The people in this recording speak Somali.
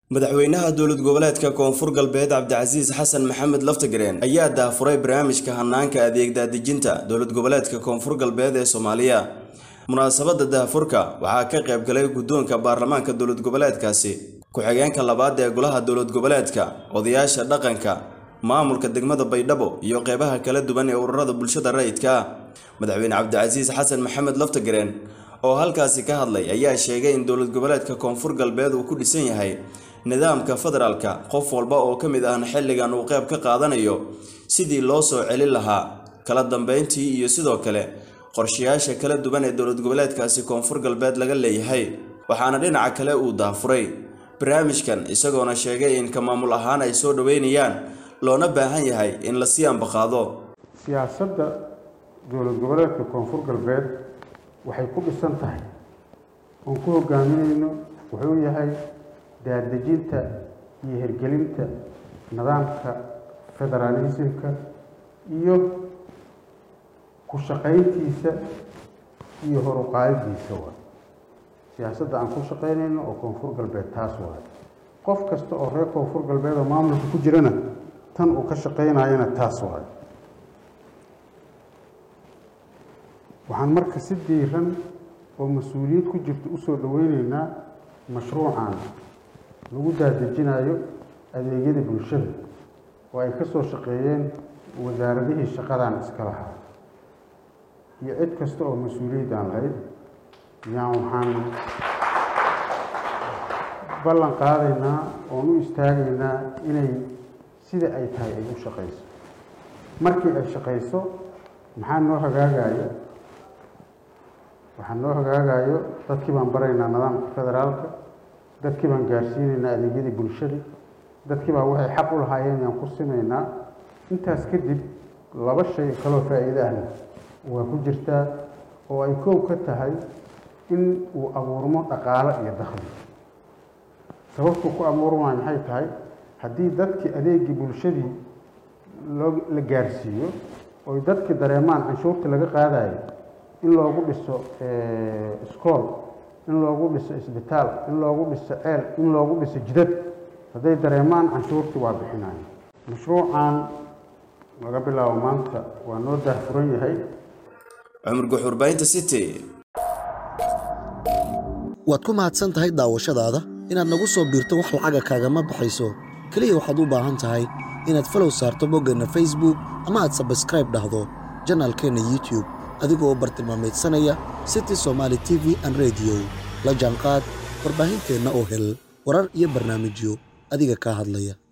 madaxweynaha dowlad goboleedka koonfur galbeed cabdicasiis xasan maxamed laftagareen ayaa daafuray barnaamijka hanaanka adeeg daadejinta dowlad goboleedka koonfur galbeed ee soomaaliya munaasabadda daafurka waxaa ka qayb galay guddoonka baarlamaanka dowlad goboleedkaasi ku-xigeenka labaad ee golaha dowlad goboleedka odayaasha dhaqanka maamulka degmada baydhabo iyo qeybaha kala duwan ee ururada bulshada rayidka ah madaxweyne cabdicasiis xasan maxamed laftagareen oo halkaasi ka hadlay ayaa sheegay in dowlad goboleedka koonfur galbeed uu ku dhisan yahay nidaamka federaalka qof walba oo ka mid ahna xilligan uu qayb ka qaadanayo sidii loo soo celin lahaa kala dambeyntii iyo sidoo kale qorshayaasha kala duwan ee dowlad goboleedkaasi koonfur galbeed laga leeyahay waxaana dhinaca kale uu daafuray barnaamijkan isagoona sheegay in ka maamul ahaan ay soo dhoweynayaan loona baahan yahay in la sii ambaqaado siyaasadda dowlad goboleedka koonfur galbeed waxay ku dhisan tahay oon ku hogaaminayno wuxuu yahay daadejinta iyo hirgelinta nidaamka federaalismka iyo ku shaqayntiisa iyo horuqaadidiisa waay siyaasadda aan ku shaqaynayno oo koonfur galbeed taas waay qof kasta oo reer koonfur galbeed oo maamulka ku jirana tan uu ka shaqaynayana taas waay waxaan marka si diiran oo mas-uuliyad ku jirta usoo dhoweyneynaa mashruucan lagu daadejinayo adeegyada bulshada oo ay ka soo shaqeeyeen wasaaradihii shaqadan iska lahaa iyo cid kasta oo mas-uuliyaddan lahayd yaan waxaan ballan qaadaynaa oon u istaagaynaa inay sida ay tahay ay u shaqayso markii ay shaqayso maxaa noo hagaagaya waxaa noo hagaagayo dadkii baan baraynaa nidaamka federaalka dadkii baan gaarsiinaynaa adeegyadii bulshada dadkii baa waxay xaq u lahaayeen yaan ku simaynaa intaas kadib laba shay kaloo faa'iide ahna waa ku jirtaa oo ay koow ka tahay in uu abuurmo dhaqaalo iyo dakhli sababtuu ku abuurmaya maxay tahay haddii dadkii adeegii bulshadii loo la gaarsiiyo oy dadkii dareemaan canshuurtii laga qaadayo in loogu dhiso iskool in loogu dhiso isbitaal in loogu dhiso ceel in loogu dhiso jidad hadday dareemaan canshuurtii waa bixinayo mashruucan laga bilaabo maanta waa noo daahfuran yahay cumar guxurbaynta city waad ku mahadsan tahay daawashadaada inaad nagu soo biirto wax lacaga kaagama baxayso keliya waxaad u baahan tahay inaad falow saarto boggeenna facebook ama aad sabskraib dhahdo janaalkeenna youtub adigoo bartilmaameedsanaya city somaali t v an rediyo la jaanqaad warbaahinteenna oo hel warar iyo barnaamijyo adiga kaa hadlaya